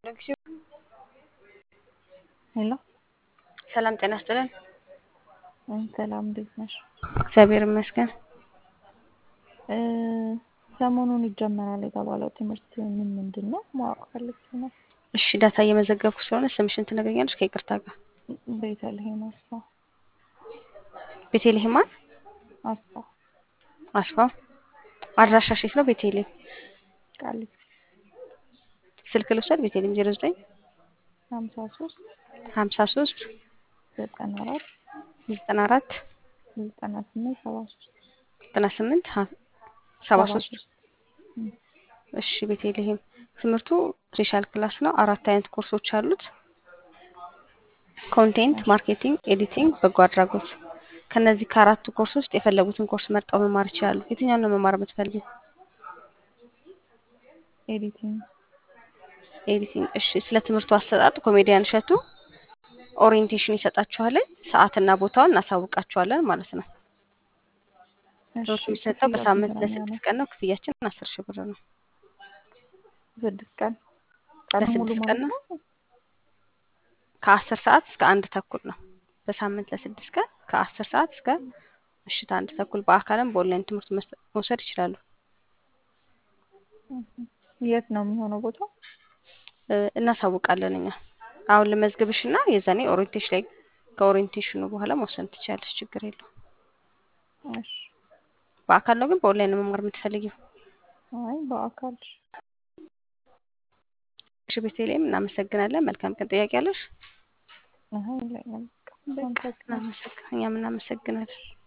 ሄሎ ሰላም ጤና ይስጥልን። ሰላም እንዴት ነሽ? እግዚአብሔር ይመስገን። እ ሰሞኑን ይጀመራል የተባለው ትምህርት ምን ምንድን ነው ማወቅ ፈልጌ ነው። እሺ ዳታ እየመዘገብኩ ስለሆነ ስምሽን ትነግረኛለሽ ከይቅርታ ጋር። ቤተልሔም አስፋ ቤቴልሔም ማን? አስፋ አስፋው። አድራሻሽ የት ነው ቤቴልሔም? ቃሊቲ ስልክ ልውሰድ። ቤቴልሔም ዜሮ ዘጠኝ ሀምሳ ሶስት ሀምሳ ሶስት ዘጠና አራት ዘጠና አራት ዘጠና ስምንት ሰባ ሶስት ዘጠና ስምንት ሰባ ሶስት እሺ ቤቴልሔም ትምህርቱ ስፔሻል ክላስ ነው። አራት አይነት ኮርሶች አሉት። ኮንቴንት፣ ማርኬቲንግ፣ ኤዲቲንግ፣ በጎ አድራጎት። ከነዚህ ከአራቱ ኮርስ ውስጥ የፈለጉትን ኮርስ መርጠው መማር ይችላሉ። የትኛውን ነው መማር የምትፈልጊው? ኤዲቲንግ ኤዲቲንግ። እሺ ስለ ትምህርቱ አሰጣጥ ኮሜዲያን እሸቱ ኦሪየንቴሽን ይሰጣችኋል። ሰዓትና ቦታውን እናሳውቃችኋለን ማለት ነው። ትምህርቱ የሚሰጠው በሳምንት ለስድስት ቀን ነው። ክፍያችን አስር ሺህ ብር ነው። ስድስት ቀን ቀን ሙሉ ለስድስት ማለት ቀን ነው። ነው። ከአስር ሰዓት እስከ አንድ ተኩል ነው። በሳምንት ለስድስት ቀን ከአስር ሰዓት እስከ ምሽት አንድ ተኩል በአካልም በኦንላይን ትምህርት መስጠት- መውሰድ ይችላሉ። የት ነው የሚሆነው ቦታው? እ፣ እናሳውቃለን እኛ አሁን ልመዝግብሽ እና የዛኔ ኦሪየንቴሽን ላይ ከኦሪየንቴሽኑ በኋላ መውሰድ ትችላለች። ችግር የለው። እሺ በአካል ነው ግን በኦንላይን ነው መማር የምትፈልጊው? አይ በአካል እሺ ቤተልሔም እናመሰግናለን። መልካም ቀን። ጥያቄ አለሽ? አይ የለኝም። በቃ እናመሰግን እኛም እናመሰግናለን።